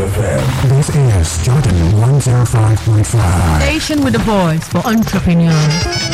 FM. This is Jordan 105.5. Station with a voice for entrepreneurs.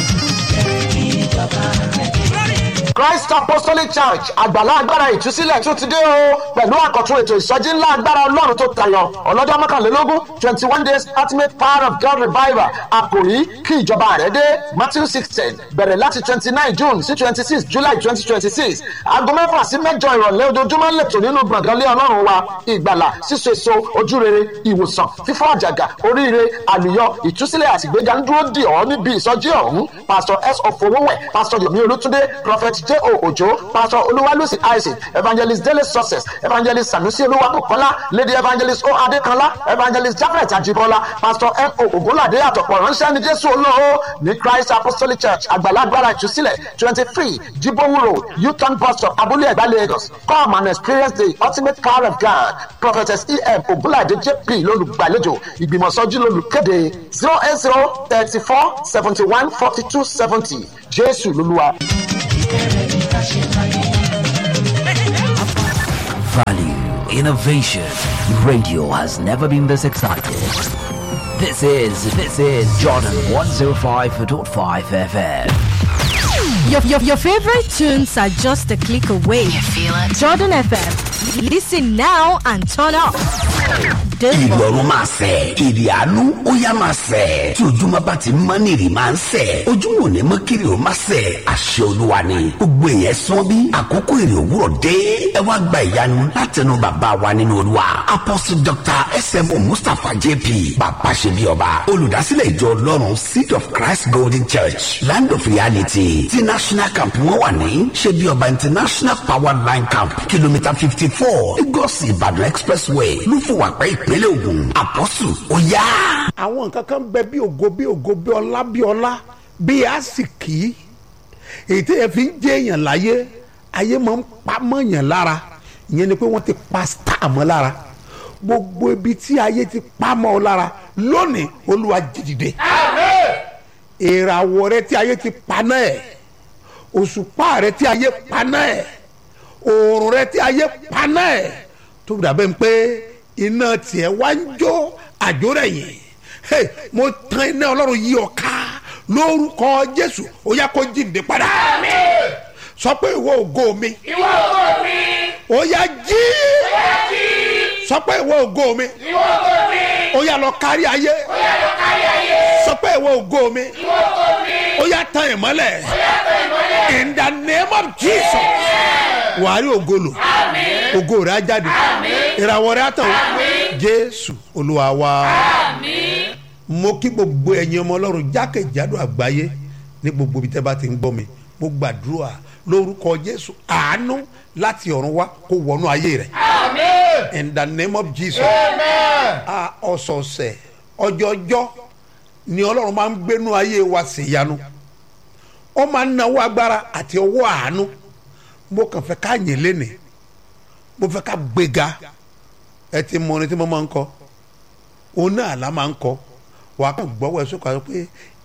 Christ Apostolic Church àgbàlá agbára ìtúsílẹ̀ tún ti dé o pẹ̀lú àkọ́tún ètò ìsọjí ńlá agbára ọlọ́run tó tayọ ọlọ́jọ́ mọ́kànlélógún twenty one days ultimate power of God revival àkòrí kí ìjọba rẹ̀ dé Matthew sixteen bẹ̀rẹ̀ láti twenty nine June sí twenty six July twenty twenty six aago mẹ́fà sí mẹ́jọ ìrọ̀lẹ́ ojoojúmọ́ lẹ́tọ̀ nínú gbọ̀ngàn lé ọlọ́run wa ìgbàlà síso èso ojúrere ìwòsàn fífọ́ àjàgà oríire àlùyọ ìtúsílẹ̀ àtìgbéga ń dúró dì ọ́ níbi ìsọjí ọ̀hún Pastor S. Ofowówẹ̀ Pastor Yomi Olútúndé Prophet J. O. Ojo Pastor Olúwalúsì Isaac Evangelist Dele Success Evangelist Sanusi Olúwabùkọ́lá Lady Evangelist O. Adékanlá Evangelist Jafet Ajibola Pastor N. O. Ògúnládé àtọ̀pọ̀ ránṣẹ́ ní Jésù olóo ní Christ Apostolic Church àgbàlagbára ìtúsílẹ̀ twenty three Jibowu Road U-turn bus stop Abúlé Ẹ̀gbá Lagos come and experience the ultimate power of God Prophetess E. M. Ògúnládé J.P. lólùgbàlejò ìgbìmọ̀sọ́jú lólùkéde zero eight zero thirty four seventy one forty two seventy Jésù lolúwa. Value, innovation. Radio has never been this excited. This is, this is Jordan 105.5 FM. Your, your, your favorite tunes are just a click away. You feel it? Jordan FM. Listen now and turn up. This one. ìrọ̀rùn máa sẹ̀ èrè àánú ó yá máa sẹ̀ tí ojúmọ́ bá ti mọ́ ní èrè máa ń sẹ̀ ojúmọ́ ò ní mọ́ kiri ó máa sẹ̀ àṣẹ olúwa ni gbogbo èèyàn sán bí àkókò èrè òwúrọ̀ dé ẹ wá gba ìyanu látẹnu bàbá wa nínú olúwa apostle dr smo mustapha jp bàbá ṣe bí ọba olùdásílẹ̀ ìjọ ọlọ́run seed of christ golden church land of reality ti national camp wọn wà ní ṣe bí ọba international power line camp kìlómítà fifty four lagos ìbàdàn expressway lúfọwàpẹ́ ìpínlẹ̀ ògùn àpọ́sù ó yá. àwọn nǹkan kan bẹ bí ògo bí ògo bí ọlá bí ọlá bí àsìkí èyí tí ẹ fi ń jẹ èèyàn láyé ayé máa ń pa mọ́yàn lára ìyẹn ni pé wọ́n ti pa star mọ́ lára gbogbo ibi tí ayé ti pa mọ́ ọ lára lónìí olúwa jìdìde ìràwọ̀ rẹ tí ayé ti pa náà ẹ̀ òṣùpá rẹ tí ayé pa náà ẹ̀ òòrùn rẹ tí ayé pa náà ẹ̀ tó dàbẹ́ ń pé iná tiẹ̀ wá ń jó àjò rẹ̀ yìí hey, mo tan iná ọlọ́run yí ọ ká lórúkọ jésù ó yá kó jíǹde padà sọ pé ìwọ ògo mi ìwọ ògo mi ó yá jí ó yá jí sọ pé ìwọ ògo mi ìwọ ògo mi ó yá lọ kárí ayé ó yá lọ kárí ayé sọ pé ìwọ ògo mi ìwọ ògo mi ó yá tan ìmọ́lẹ̀ ó yá tọ ìmọ́lẹ̀ in the name of jesus wàá rí ògo lò àmín ògo rẹ̀ á jáde àmín ìràwọ̀ rẹ̀ á tàn Àmín. jésù olúwa wa. àmín mo kí gbogbo ẹ̀yin ọmọ ọlọ́run jákèjádò àgbáyé ní gbogbo ibi tẹ́ bá ti ń gbọ́ mi mo gbàdúrà lórúkọ jésù àánú láti ọ̀run wá kó wọnú ayé rẹ̀ àmín in the name of jesus amen a ọ̀sọ̀ọ̀sẹ̀ ọjọ́jọ́ ni ọlọ́run máa ń gbénú ayé wa sí ìyanu ó máa ń nawó agbára àti ọwọ́ àánú mo kàn fẹ́ ká yìn lénìí mo fẹ́ ká gbéga ẹ ti mọ orin tí mo máa ń kọ òun náà la máa ń kọ wàá kàn gbọ́wọ́ ẹ sókè àti pé